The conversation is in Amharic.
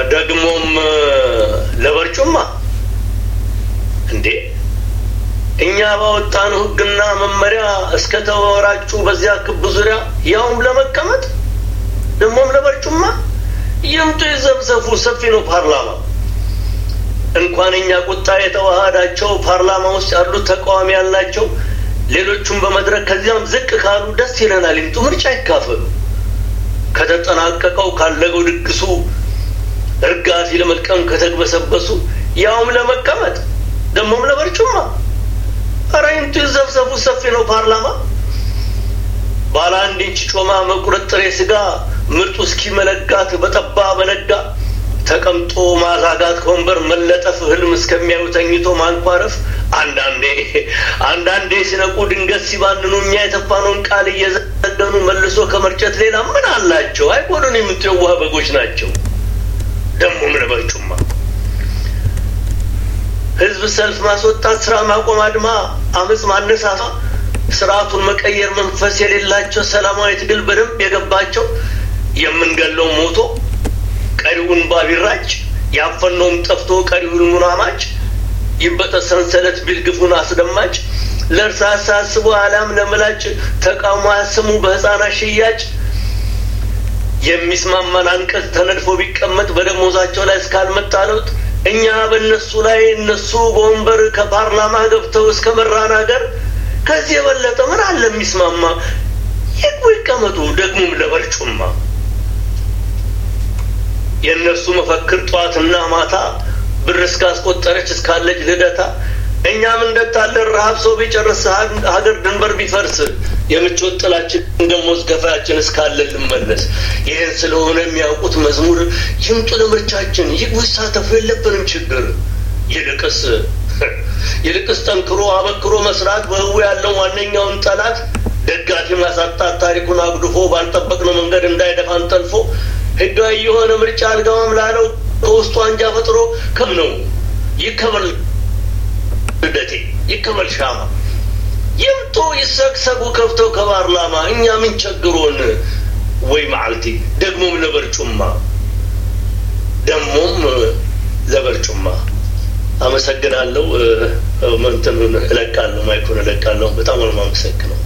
ደግሞም ለበርጩማ እንዴ እኛ ባወጣነው ሕግና መመሪያ እስከ ተወራጩ በዚያ ክብ ዙሪያ ያውም ለመቀመጥ ደግሞም ለበርጩማ ይምጡ ይዘብዘፉ። ሰፊ ነው ፓርላማ። እንኳን እኛ ቁጣ የተዋሃዳቸው ፓርላማ ውስጥ ያሉት ተቃዋሚ ያልናቸው ሌሎቹም በመድረክ ከዚያም ዝቅ ካሉ ደስ ይለናል። ይምጡ፣ ምርጫ ይካፈሉ። ከተጠናቀቀው ካለገው ድግሱ እርጋፊ ለመልቀም ከተግበሰበሱ ያውም ለመቀመጥ ደግሞም ለበርጩማ ኧረ ይምጡ ይዘብዘቡ። ሰፊ ነው ፓርላማ። ባለ አንድ ኢንች ጮማ መቁረጥ ጥሬ ስጋ ምርጡ እስኪመለጋት በጠባ በነጋ ተቀምጦ ማዛጋት ከወንበር መለጠፍ ህልም እስከሚያዩ ተኝቶ ማንኳረፍ አንዳንዴ አንዳንዴ ሲነቁ ድንገት ሲባንኑ እኛ የተፋነውን ቃል እየዘገኑ መልሶ ከመርጨት ሌላ ምን አላቸው? አይጎዱን የምት የዋህ በጎች ናቸው። ደግሞም ለበርጩማ ህዝብ ሰልፍ ማስወጣት፣ ስራ ማቆም፣ አድማ፣ አመፅ ማነሳሳ፣ ስርዓቱን መቀየር መንፈስ የሌላቸው ሰላማዊ ትግል በደንብ የገባቸው የምንገለው ሞቶ ቀሪውን ባቢራጭ ያፈነውም ጠፍቶ ቀሪውን ሙናማጭ ይበጠስ ሰንሰለት ቢል ግፉን አስደማጭ ለእርሳስ አስቦ አሊያም ለምላጭ ተቃውሞ አያስሙ በህፃናት ሽያጭ የሚስማማን አንቀጽ ተነድፎ ቢቀመጥ በደሞዛቸው ላይ እስካልመጣ ለውጥ እኛ በእነሱ ላይ እነሱ በወንበር ከፓርላማ ገብተው እስከ መራን ሀገር ከዚህ የበለጠ ምን አለ የሚስማማ? ይግቡ ይቀመጡ፣ ደግሞም ለበርጩማ የእነሱ መፈክር ጠዋትና ማታ ብር እስካስቆጠረች እስካለች ልደታ እኛም እንደታለን ረሀብ ሰው ቢጨርስ ሀገር ድንበር ቢፈርስ የምቾት ጥላችን ደሞዝ ገፋያችን እስካለ ልመለስ። ይህን ስለሆነ የሚያውቁት መዝሙር ይምጡ ለምርጫችን ይግቡ ይሳተፉ የለብንም ችግር። ይልቅስ ይልቅስ ጠንክሮ አበክሮ መስራት በህቡ ያለው ዋነኛውን ጠላት ደጋፊ ማሳጣት ታሪኩን አጉድፎ ባልጠበቅነው መንገድ እንዳይደፋን ጠልፎ ህጋዊ የሆነ ምርጫ አልገባም ላለው ከውስጡ አንጃ ፈጥሮ ከም ነው ይከበል ልደቴ ይከበል ሻማ ይምጡ ይሰግሰጉ ከፍተው ከፓርላማ እኛ ምን ቸግሮን ወይ መዓልቲ ደግሞም ለበርጩማ ደግሞም ለበርጩማ አመሰግናለሁ። መንትኑን እለቃለሁ፣ ማይኩን እለቃለሁ። በጣም ነው የማመሰግነው።